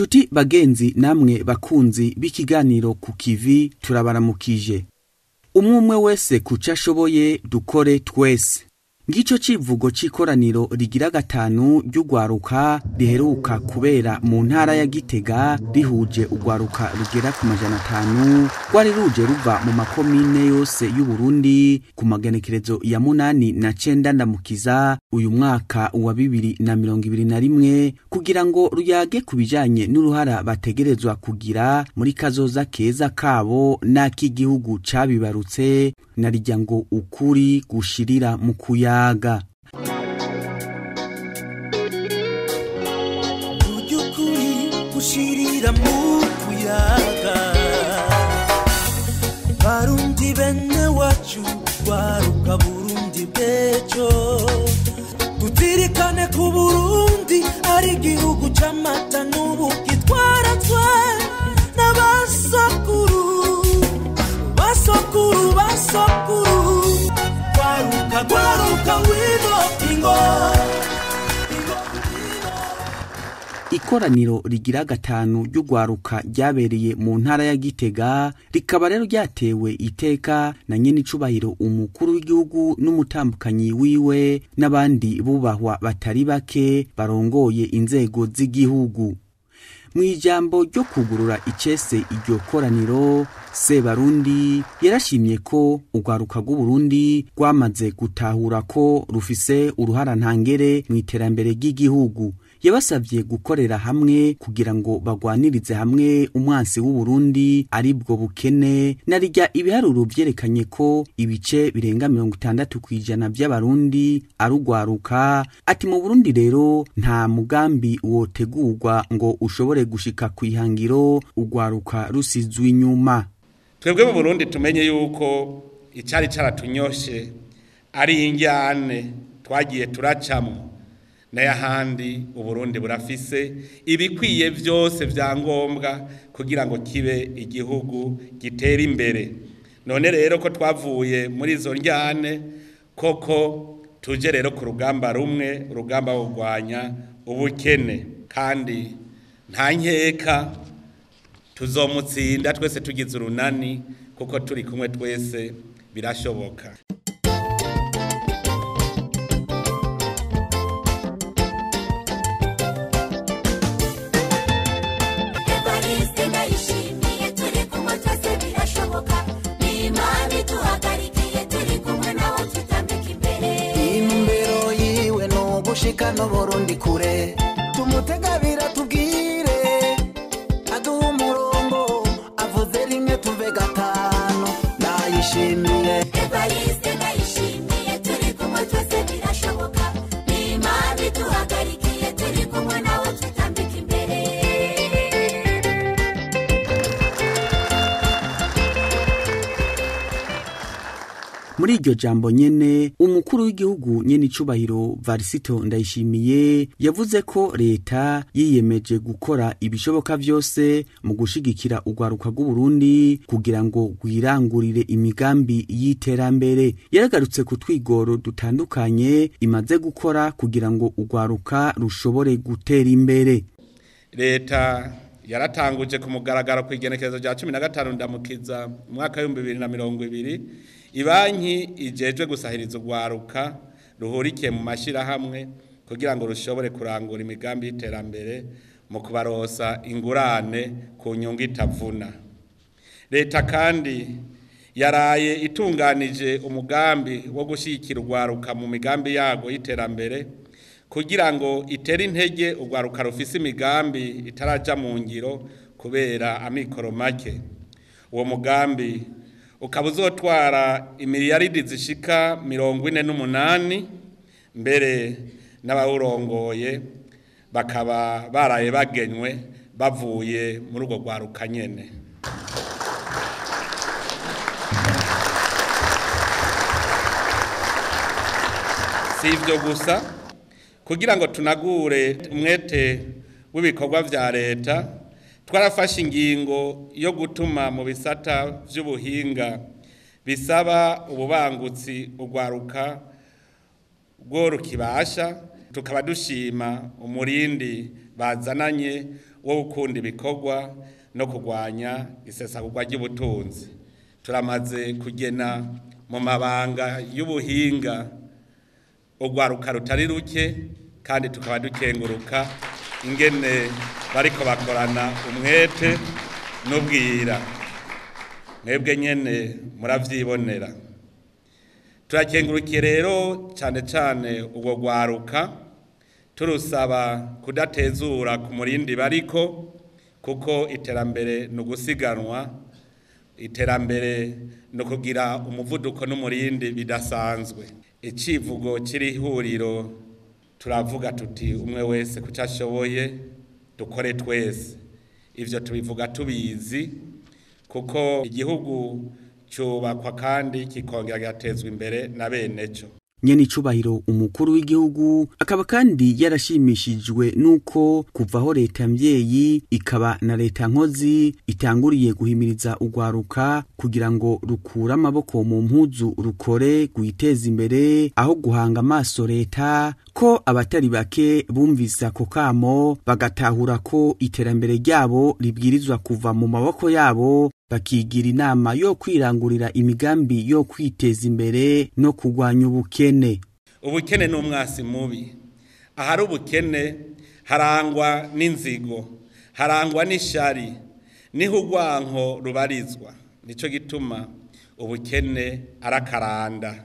Nshuti bagenzi namwe bakunzi b'ikiganiro ku kivi turabaramukije. Umwe umwe wese kuco ashoboye dukore twese. Ngico civugo c'ikoraniro rigira gatanu ry'ugwaruka riheruka kubera mu ntara ya Gitega rihuje ugwaruka rugera ku majana atanu rwari ruje ruva mu makomine yose y'u Burundi ku magenekerezo ya munani na cenda ndamukiza uyu mwaka wa bibiri na mirongo ibiri na rimwe kugira ngo ruyage ku bijanye n'uruhara bategerezwa kugira muri kazoza keza kabo n'ak'igihugu cabibarutse narirya ngo ukuri gushirira mu kuyaga by'ukuri gushirira mu kuyaga barundi bene wacu baruka burundi bw'ejo tutirikane ku burundi ari igihugu c'amata n'ubuki twaratswe n'abasokuru basokuru basokuru gwaruka gwaruka wino ingo ingo ingo ikoraniro rigira gatanu ry'ugwaruka ryabereye mu ntara ya Gitega rikaba rero ryatewe iteka na nyenicubahiro umukuru w'igihugu n'umutambukanyi wiwe n'abandi bubahwa batari bake barongoye inzego z'igihugu mu ijambo ryo kugurura icese iryo koraniro sebarundi yarashimye ko urwaruka rw'uburundi rwamaze gutahura ko rufise uruhara ntangere mu iterambere ry'igihugu yabasavye gukorera hamwe kugira ngo bagwanirize hamwe umwansi w'uburundi ari bwo bukene narirya ibiharuro vyerekanye ko ibice birenga mirongo itandatu kw'ijana vy'abarundi ari urwaruka ati mu burundi rero nta mugambi wotegurwa ngo ushobore gushika kw'ihangiro urwaruka rusizwe inyuma twebwe mu burundi tumenye yuko icyari cyaratunyoshe ari injyane twagiye turacamo n'ayahandi uburundi burafise ibikwiye byose bya ngombwa kugira ngo kibe igihugu gitera imbere none rero ko twavuye muri izo njyane koko tuje rero ku rugamba rumwe urugamba wo kurwanya ubukene kandi nta nkeka tuzomutsinda twese tugize urunani kuko turi kumwe twese birashoboka Evariste ndayishimiye turi kumwe twese birashoboka n'imana iduhagarikiye turi kumwe nawe tutambika imbere imbero yiwe ni ugushika n'uburundi kure tumutegabira tubwire aduha umurongo avuze rimwe tuve gatanu ndayishimiye Evariste ndayishimiye turi kumwe twese birashoboka n'imana iduhagarikiye turi kumwe nawe tutambika imbere muri iryo jambo nyene umukuru w'igihugu nyene icubahiro varisito ndayishimiye yavuze ko leta yiyemeje gukora ibishoboka vyose mu gushigikira urwaruka rw'uburundi kugira ngo rwirangurire imigambi y'iterambere yaragarutse ku twigoro dutandukanye imaze gukora kugira ngo urwaruka rushobore gutera imbere leta yaratanguje ku mugaragaro ku igenekerezo rya cumi na gatanu ndamukiza mu mwaka w'ibihumbi bibiri na mirongo ibiri ibanki ijejwe gusahiriza urwaruka ruhurikiye mu mashyirahamwe kugira ngo rushobore kurangura imigambi y'iterambere mu kubarosa ingurane ku nyungu itavuna leta kandi yaraye itunganije umugambi wo gushyigikira urwaruka mu migambi yago y'iterambere kugira ngo itere intege urwaruka rufise imigambi itaraja mu ngiro kubera amikoro make uwo mugambi ukaba uzotwara imiliyaridi zishika mirongo ine n'umunani mbere n'abawurongoye bakaba baraye bagenywe bavuye muri urwo rwaruka nyene si ibyo gusa kugira ngo tunagure umwete w'ibikorwa vya leta twarafashe ingingo yo gutuma mu bisata vy'ubuhinga bisaba ububangutsi urwaruka rwo rukibasha tukaba dushima umurindi bazananye wo gukunda ibikorwa no kurwanya isesagurwa ry'ubutunzi turamaze kugena mu mabanga y'ubuhinga urwaruka rutari ruke kandi tukaba dukenguruka ingene bariko bakorana umwete n'ubwira mwebwe nyene muravyibonera turakengurukiye rero cyane cyane ubwo rwaruka turusaba kudatezura ku murindi bariko kuko iterambere ni ugusiganwa iterambere ni ukugira umuvuduko n'umurindi bidasanzwe icivugo kiri ihuriro turavuga tuti umwe wese kuco ashoboye dukore twese ivyo tubivuga tubizi kuko igihugu cyubakwa kandi kikongera kigatezwa imbere na bene cyo nyene icubahiro umukuru w'igihugu akaba kandi yarashimishijwe nuko kuvaho leta mvyeyi ikaba na leta nkozi itanguriye guhimiriza urwaruka kugira ngo rukure amaboko mu mpuzu rukore rwiteza imbere aho guhanga amaso leta ko abatari bake bumvise ako kamo bagatahura ko iterambere ryabo ribwirizwa kuva mu maboko yabo bakigira inama yo kwirangurira imigambi yo kwiteza imbere no kurwanya ubukene ubukene ni umwasi mubi ahari ubukene harangwa n'inzigo harangwa n'ishari niho urwanko rubarizwa nicyo gituma ubukene arakaranda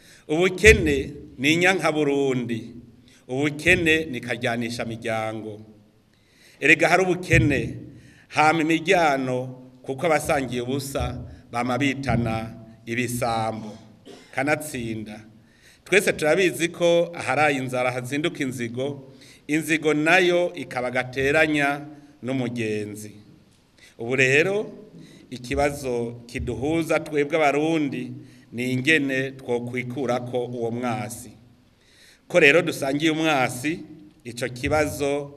ubukene ni inyankaburundi ubukene ni kajyanisha miryango erega hari ubukene hama imiryango kuko abasangiye ubusa bama bitana ibisambo kanatsinda twese turabizi ko aharaye inzara hazinduka inzigo inzigo nayo ikaba gateranya n'umugenzi ubu rero ikibazo kiduhuza twebwe abarundi ni ingene twokwikurako uwo mwasi ko rero dusangiye umwasi icyo kibazo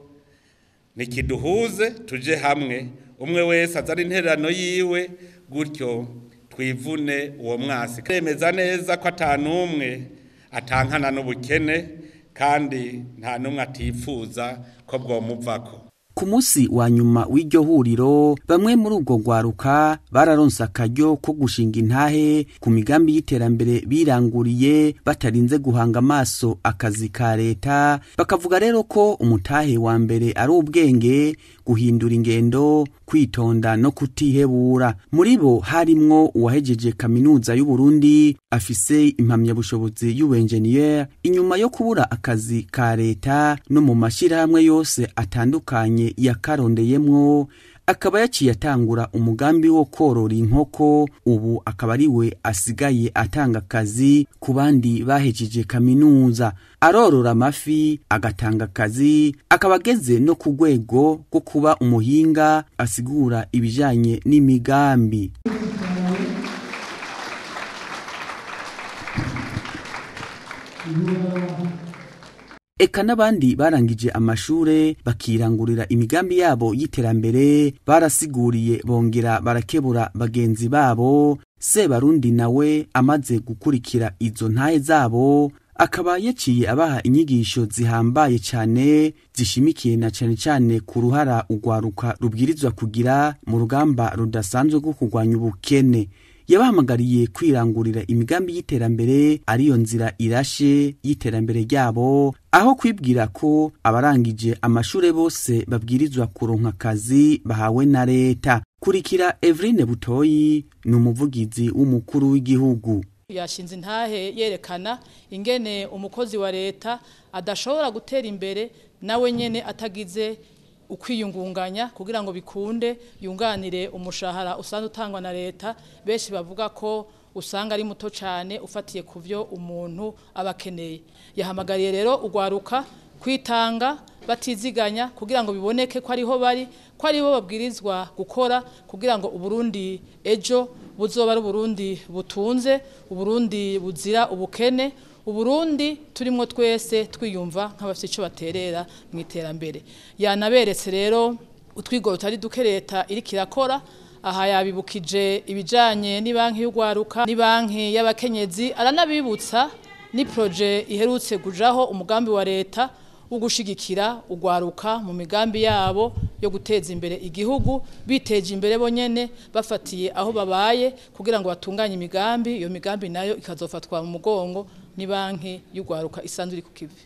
ntikiduhuze tuje hamwe umwe wese azana intererano yiwe gutyo twivune uwo mwasi kwemeza neza ko atanumwe atankana n'ubukene kandi nta n'umwe atifuza ko bwomuvako ku munsi wa nyuma w'iryo huriro bamwe muri urwo rwaruka bararonse akaryo ko gushinga intahe ku migambi y'iterambere biranguriye batarinze guhanga amaso akazi ka leta bakavuga rero ko umutahe wa mbere ari ubwenge guhindura ingendo kwitonda no kutihebura muri bo harimwo uwahejeje kaminuza y'uburundi afise impamyabushobozi y'ubuenjeniyeri inyuma yo kubura akazi ka leta no mu mashyirahamwe yose atandukanye yakarondeyemwo akaba yaciye atangura umugambi wo korora inkoko ubu akaba ari we asigaye atanga akazi ku bandi bahejeje kaminuza arorora amafi agatanga akazi akaba ageze no ku rwego rwo kuba umuhinga asigura ibijyanye n'imigambi eka n'abandi barangije amashure bakirangurira imigambi yabo y'iterambere barasiguriye bongera barakebura bagenzi babo sebarundi nawe amaze gukurikira izo ntahe zabo akaba yaciye abaha inyigisho zihambaye cyane zishimikiye na cyane cyane ku ruhara urwaruka rubwirizwa kugira mu rugamba rudasanzwe rwo kurwanya ubukene yabahamagariye kwirangurira imigambi y'iterambere ariyo nzira irashe y'iterambere ryabo aho kwibwira ko abarangije amashure bose babwirizwa kuronka akazi bahawe na leta kurikira Eveline Butoyi ni umuvugizi w'umukuru w'igihugu yashinze intahe yerekana ingene umukozi wa leta adashobora gutera imbere nawe nyene atagize ukwiyungunganya kugira ngo bikunde yunganire umushahara usanzwe utangwa na leta benshi bavuga ko usanga ari muto cyane ufatiye ku byo umuntu aba akeneye yahamagariye rero urwaruka kwitanga batiziganya kugira ngo biboneke ko ariho bari ko aribo babwirizwa gukora kugira ngo uburundi ejo buzoba ari uburundi butunze uburundi buzira ubukene uburundi turimo twese twiyumva nk'abafite icyo baterera mu iterambere yanaberetse rero utwigoro tutari duke leta iriko irakora aha yabibukije ibijyanye banki y'urwaruka banki y'abakenyezi aranabibutsa ni poroje iherutse kujaho umugambi wa leta wo gushigikira ugwaruka mu migambi yabo yo guteza imbere igihugu biteje imbere bonyene bafatiye aho babaye kugira ngo batunganye imigambi iyo migambi nayo ikazofatwa mu mugongo ni banki y'ugwaruka isanzwe iri ku kivi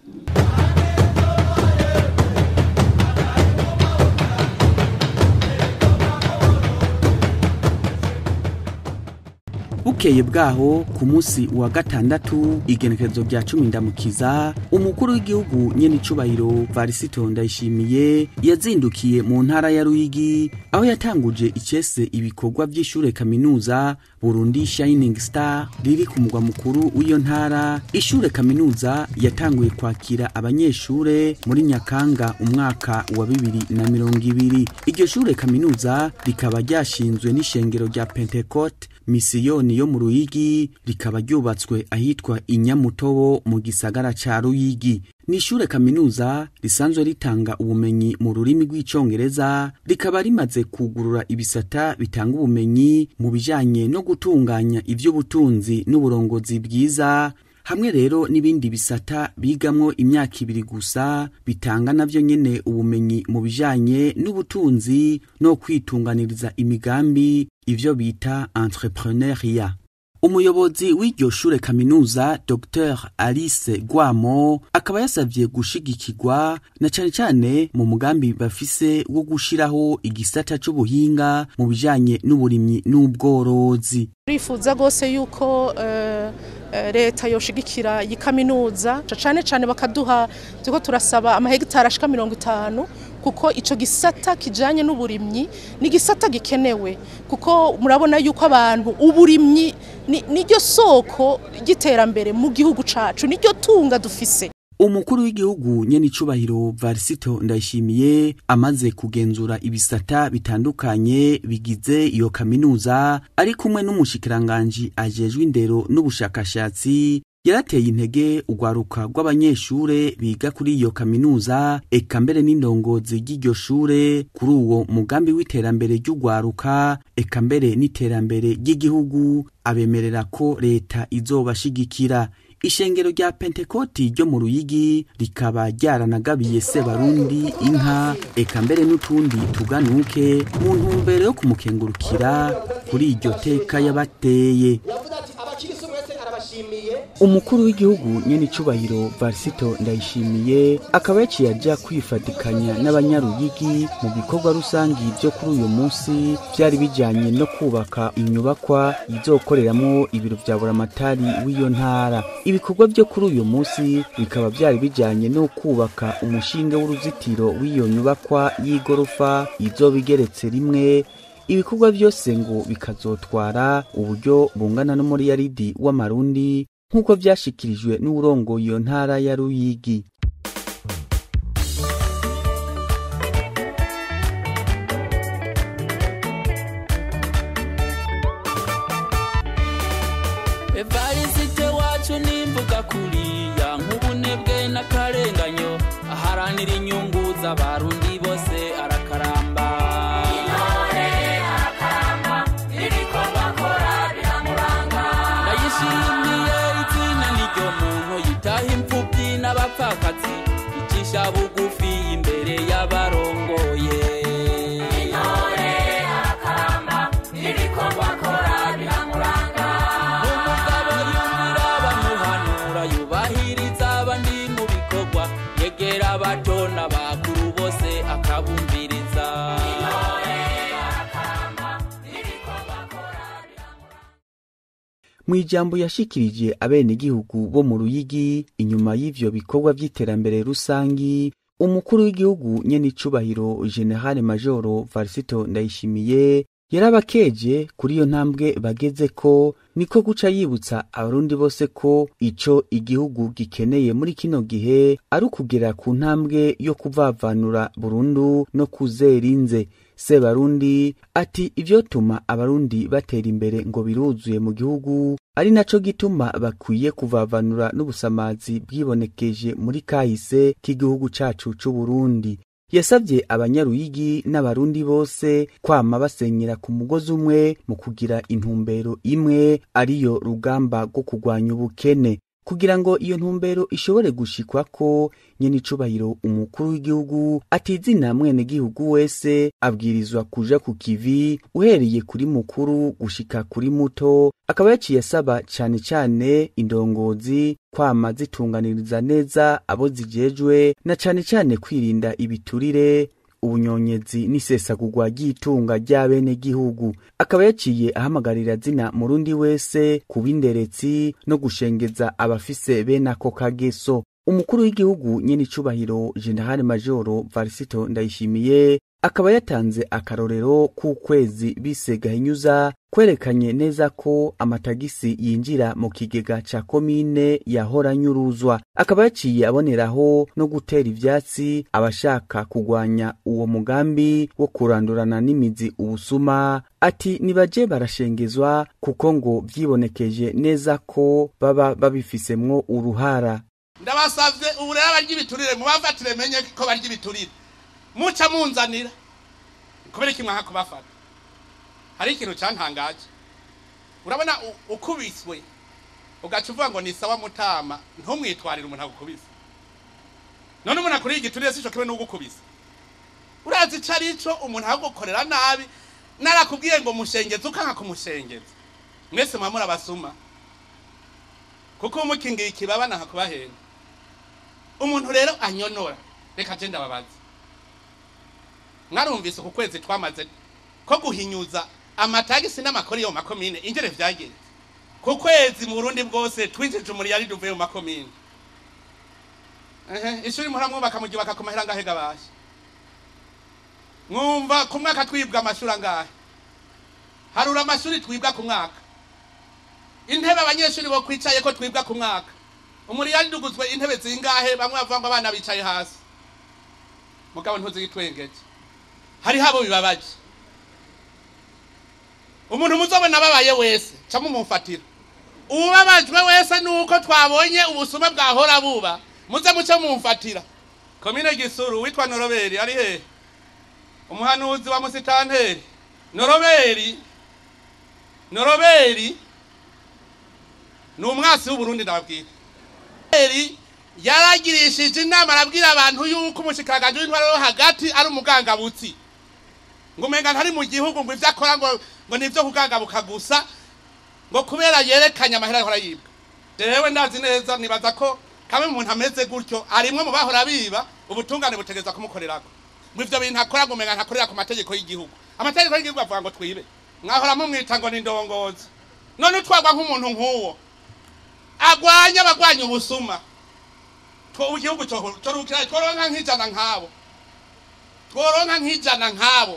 bukeye bwaho ku munsi wa gatandatu igenekerezo rya cumi ndamukiza umukuru w'igihugu nyene icubahiro varisito ndayishimiye yazindukiye mu ntara ya ruyigi aho yatanguje icese ibikorwa vy'ishure kaminuza burundi shining star riri ku mugwa mukuru w'iyo ntara ishure kaminuza yatanguye kwakira abanyeshure muri nyakanga umwaka wa bibiri na mirongo ibiri iryo shure kaminuza rikaba ryashinzwe n'ishengero rya pentecote misiyoni yo mu ruyigi rikaba ryubatswe ahitwa inyamutobo mu gisagara ca ruyigi ni ishure kaminuza risanzwe ritanga ubumenyi mu rurimi rw'icongereza rikaba rimaze kugurura ibisata bitanga ubumenyi mu bijanye no gutunganya ivy'ubutunzi n'uburongozi bwiza hamwe rero n'ibindi bisata bigamwo imyaka ibiri gusa bitanga navyo nyene ubumenyi mu bijanye n'ubutunzi no kwitunganiriza imigambi ivyo bita entrepreneuria umuyobozi w'iryo shure kaminuza dr alice gwamo akaba yasavye gushigikirwa na cane cane mu mugambi bafise wo gushiraho igisata c'ubuhinga mu bijanye n'uburimyi n'ubworozi turifuza rwose yuko eh, eh, leta yoshigikira iyi kaminuza cane cane bakaduha turiko turasaba amahegitari ashika mirongo itanu kuko ico gisata kijanye n'uburimyi ni gisata gikenewe kuko murabona yuko abantu uburimyi ni- niryo soko ry'iterambere mu gihugu cacu niryo tunga dufise umukuru w'igihugu nyene icubahiro varisito ndayishimiye amaze kugenzura ibisata bitandukanye bigize iyo kaminuza ari kumwe n'umushikiranganji ajejwe indero n'ubushakashatsi yarateye intege urwaruka rw'abanyeshure biga kuri iyo kaminuza eka mbere n'indongozi ry'iryo shure kuri uwo mugambi w'iterambere ry'urwaruka eka mbere n'iterambere ry'igihugu abemerera ko leta izobashigikira ishengero rya pentekoti ryo mu ruyigi rikaba ryaranagabiye sebarundi inka eka mbere n'utundi tuganuke mu ntumbero yo kumukengurukira kuri iryo teka yabateye umukuru w'igihugu nyene icubahiro varisito ndayishimiye akaba yaciye aja kwifatikanya n'abanyaruyigi mu bikorwa rusangi vyo kuri uyu munsi vyari bijanye no kubaka inyubakwa izokoreramwo ibiro vya buramatari w'iyo ntara ibikorwa vyo kuri uyu munsi bikaba vyari bijanye no kubaka umushinge w'uruzitiro w'iyo nyubakwa y'igorofa izoba igeretse rimwe ibikorwa vyose ngo bikazotwara uburyo bungana n'umuriyaridi w'amarundi nk'uko vyashikirijwe n'uwurongoye iyo ntara ya ruyigi evarisite wacu nimvuga kuriya nk'ubunebwe n'akarenganyo aharanira inyungu z'abarundi bose arakaramba ndayishimiye izina niryo muntu yitaha imfubyi n'abapfakazi icisha bugufi imbere y'abarongoye umugabo yumvira bamuhanura yubahiriza abandi mu bikorwa yegera abato n'abakuru bose akabumviriza mu ijambo yashikirije abenegihugu bo mu ruyigi inyuma y'ivyo bikorwa vy'iterambere rusangi umukuru w'igihugu nyene icubahiro generale majoro varisito ndayishimiye yarabakeje kuri iyo ntambwe bageze ko niko guca yibutsa abarundi bose ko ico igihugu gikeneye muri kino gihe ari ukugera ku ntambwe yo kuvavanura burundu no kuzera inze sebarundi ati ivyotuma abarundi batera imbere ngo biruzuye mu gihugu ari naco gituma bakwiye kuvavanura n'ubusamazi bwibonekeje muri kahise k'igihugu cacu c'uburundi yasabye abanyaruyigi n'abarundi bose kwama basenyera ku mugozi umwe mu kugira intumbero imwe ariyo rugamba rwo kurwanya ubukene kugira ngo iyo ntumbero ishobore gushikwako nyene icubahiro umukuru w'igihugu atizina mwenegihugu wese abwirizwa kuja ku kivi uhereye kuri mukuru gushika kuri muto akaba yaciye asaba cane cane indongozi kwama zitunganiriza neza abo zijejwe na cane cane kwirinda ibiturire ubunyonyezi n'isesagurwa ry'itunga ry'abenegihugu akaba yaciye ahamagarira zina murundi wese kuba inderetsi no gushengeza abafise bene ako kageso umukuru w'igihugu nyene icubahiro generale majoro varisito ndayishimiye akaba yatanze akarorero k'ukwezi bise gahinyuza kwerekanye neza ko amatagisi yinjira mu kigega ca komine yahora nyuruzwa akaba yaciye aboneraho no gutera ivyatsi abashaka kugwanya uwo mugambi wo kurandurana n'imizi ubusuma ati nibaje barashengezwa kuko ngo vyibonekeje neza ko baba babifisemwo uruhara ndabasavye ubu rero abarya ibiturire mubafatire menye ko barya ibiturire muca munzanira kubera iki mwanka kubafata hari ikintu cantangaje urabona u- ukubiswe ugaca uvuga ngo ni sawa mutama ntumwitwarire umuntu agukubise none umuntu akuriye igiturire sico kimwe n'ugukubise urazi ico arico umuntu agukorera nabi narakubwiye ngo mushengeze ukanka kumushengeza mwese muba muri abasuma kuko umukingiye ikibaba nanka kubahenda umuntu rero anyonora reka je ndababaza mwarumvise ku kwezi twamaze ko guhinyuza amatagisi n'amakori yo mu makomine ingere vyagenze ku kwezi mu burundi bwose twinjije umuriyari duvuye mu makomine ehe ishuri muramwubaka muryubaka ku mahera angahe gabasha mwumva ku mwaka twibwa amashuri angahe harura amashuri twibwa ku mwaka intebe abanyeshuri bo kwicaye ko twibwa ku mwaka umuriyari duguzwe intebe zingahe bamwe bavuga ngo abana bicaye hasi mugabo ntuzigitwengeje hariho abo bibabaje umuntu muzobona ababaye wese ca mumumfatira uwubabajwe wese nuko twabonye ubusuma bwahora buba muze muce mumfatira komine gisuru witwa noroberi ari hehe umuhanuzi wa musitanteri noroberi noroberi ni umwasi w'uburundi ndababwira noroberi yaragirishije inama arabwira abantu yuko umushikiranganje w'intwaro yo hagati ari umugangabutsi ngo umenga ntari mu gihugu ngo ivyo akora ngo ngo nivyo kugangabuka gusa ngo kubera yerekanye amahera ahora yibwa jewe ndazi neza nibaza ko kamwe umuntu ameze gutyo arimwe mu bahora biba ubutungane butegereza kumukorerako ngo ivyo bintu akora ngo umenga ntakorera ku mategeko y'igihugu amategeko y'igihugu avuga ngo twibe mwahora mumwita ngo ni ndongozi none utwagwa nk'umuntu nk'uwo agwanya abagwanya ubusuma two igihugu corukira tworonka nk'ijana nk'abo tworonka nk'ijana nk'abo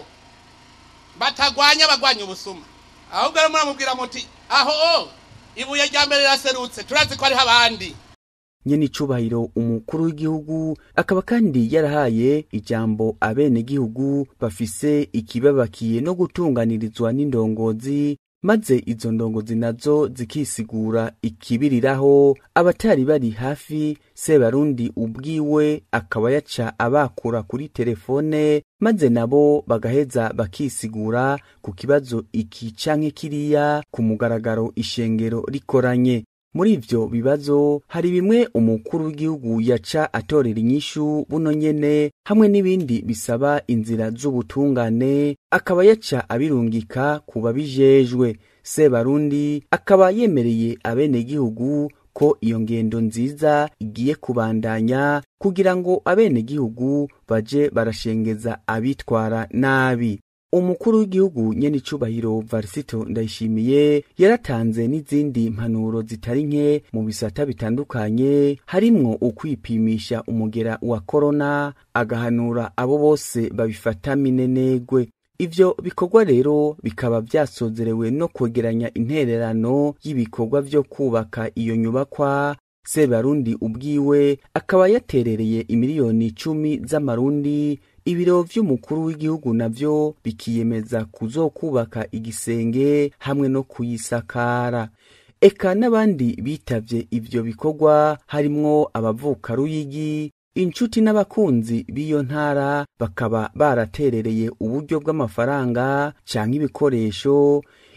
batagwanya abagwanya ubusuma ahubwo rero muramubwira muti aho ibuye rya mbere riraserutse turazi ko hariho abandi nyene icubahiro umukuru w'igihugu akaba kandi yarahaye ijambo abenegihugu bafise ikibabakiye no gutunganirizwa n'indongozi maze izo ndongozi nazo zikisigura ikibiriraho abatari bari hafi sebarundi ubwiwe akaba yaca abakura kuri telefone maze nabo bagaheza bakisigura ku kibazo iki canke kiriya ku mugaragaro ishengero rikoranye muri ivyo bibazo hari bimwe umukuru w'igihugu yaca atorera inyishu buno nyene hamwe n'ibindi bisaba inzira z'ubutungane akaba yaca abirungika ku babijejwe sebarundi akaba yemereye abenegihugu ko iyo ngendo nziza igiye kubandanya kugira ngo abenegihugu baje barashengeza abitwara nabi umukuru w'igihugu nyene icubahiro varisito ndayishimiye yaratanze n'izindi mpanuro zitari nke mu bisata bitandukanye harimwo ukwipimisha umugera wa korona agahanura abo bose babifata minenegwe ivyo bikorwa rero bikaba vyasozerewe no kwegeranya intererano y'ibikorwa vyo kubaka iyo nyubakwa sebarundi ubwiwe akaba yaterereye imiliyoni icumi z'amarundi ibiro vy'umukuru w'igihugu navyo bikiyemeza kuzokubaka igisenge hamwe no kuyisakara eka n'abandi bitavye ivyo bikorwa harimwo abavuka ruyigi inshuti n'abakunzi b'iyo ntara bakaba baraterereye uburyo bw'amafaranga canke ibikoresho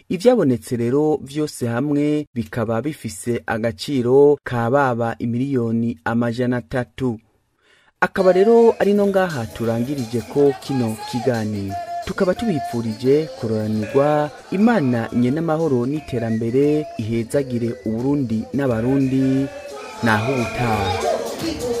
ivyabonetse rero vyose hamwe bikaba bifise agaciro ka baba imiliyoni amajana atatu akaba rero ari no ngaha turangirije ko kino kiganiro tukaba tubipfurije kuroranirwa imana nyene amahoro n'iterambere ihezagire uburundi n'abarundi naho ubutaha